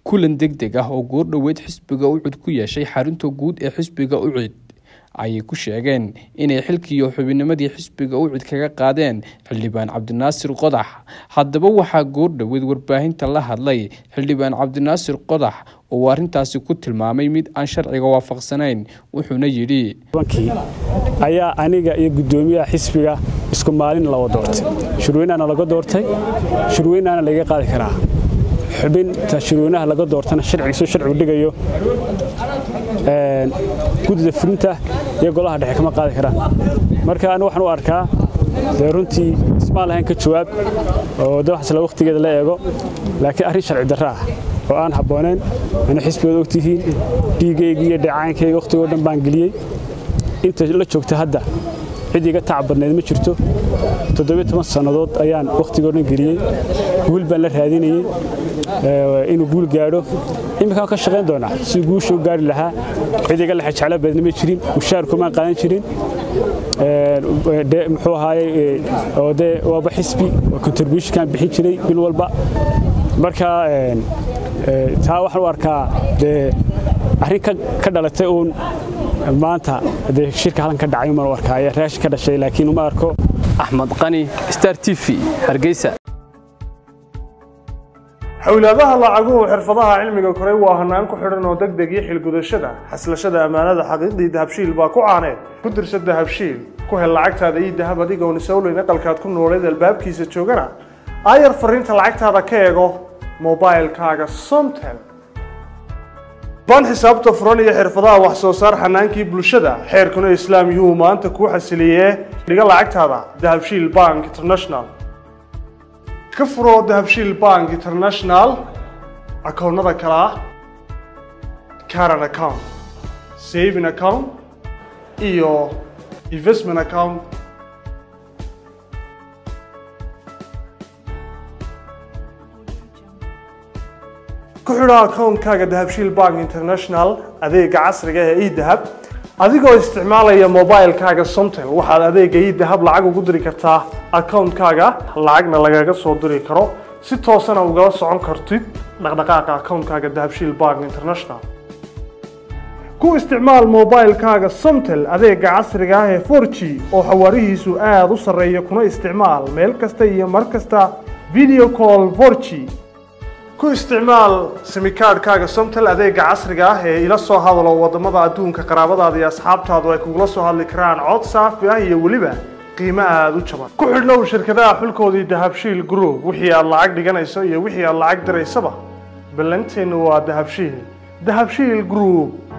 kulan deg deg ah oo goordhoweed xisbiga ucud ku yeeshay xarunta guud ee xisbiga ucid ayay ku sheegeen inay xilkiiyo xubinimadii xisbiga ucid kaga qaadeen xildhibaan cabdinaasir qodax haddaba waxaa goordhoweed warbaahinta la hadlay xildhibaan cabdinaasir qodax oo arrintaasi ku tilmaamay mid aan sharciga waafaqsanayn wuxuuna yidhi ayaa aniga iyo guddoomiyaha xisbiga isku maalin lawa doortay shirweynaana laga doortay shirweynaana laga qaadi karaa xubinta shirweynaha laga doortana sharcigiisu sharcigu dhigayo guddida fulinta iyo golaha dhexe kama qaadi karaan marka anigu waxaan u arkaa dee runtii ismaan lahayn ka jawaab oo de waxasla wakhtigeeda la eego laakiin arrin sharci darra ah oo aan habboonayn ana xisbigood ogtihiin dhiigayga iyo dheecaankayga wakhtigoo dhan baan geliyey inta la joogta hadda cid iga tacab badnayd ma jirto toddobiyo toban sannadood ayaan wakhtigoo dhan geliyey guul baan la raadinayey inuu guul gaadho imminkaan ka shaqayn doonaa si guusha u gaari lahaa cid iga lexe jeclo badna ma jirin mushaarkumaan qaadan jirin muxuu ahaayey oo dee waaba xisbi oo contributionkaan bixin jiray bil walba marka taa waxaan u arkaa dee arrin ka dhalatay uun maanta dee shirka halkan ka dhacay umaan u arkaa ayaa raashin ka dhashay laakiin uma arko axmed qani star t v hargeysa xowlaadaha lacaguhu xirfadaha cilmiga koray waa hanaan ku xidhan oo deg deg iyo xilgudashada xaslashada ammaanada xaqiiqdii dahabshiil baa ku caaneed ku dirsa dahabshiil ku hel lacagtaada iyo dahab adigoon isowleyn aqalkaad ku nooleed albaabkiisa joogana aayar fariinta lacagtaada ka eego mobailkaaga somtel baan xisaabta furan iyo xirfadaha wax soo saar xanaankii bulshada xeerkuna islaam yuu maanta kuu xasiliyee dhiga lacagtaada dahabshiil bank international ka furo dahabshiil bank international akoonnada kale ah caran account saving account iyo investment account ku xidho akoonkaaga dahabshiil bank international adeega casriga ee edahab adigoo isticmaalaya mobilkaaga somtel waxaad adeega edahab lacag ugu diri kartaa akoonkaaga lacagna lagaga soo diri karo si toosana ugala socon kartid dhaqdhaqaaqa akoonkaaga dahabshiil bank international ku isticmaal mobilkaaga somtel adeega casriga ah ee 4g oo xawaarihiisu aada u sarreeya kuna isticmaal meel kasta iyo mar kasta video call 4g ku isticmaal simikaadhkaaga somtel adeega casriga ah ee ila soo hadalo waddamada adduunka qaraabadaada iyo asxaabtaadu ay kugula soo hadli karaan cod saafi ah iyo weliba qiimo aada u jaban ku xidhnow shirkadaha xulkoodii dahabshiil group wixii aad lacag dhiganayso iyo wixii aad lacag diraysaba ballanteennu waa dahabshiil dahabshiil group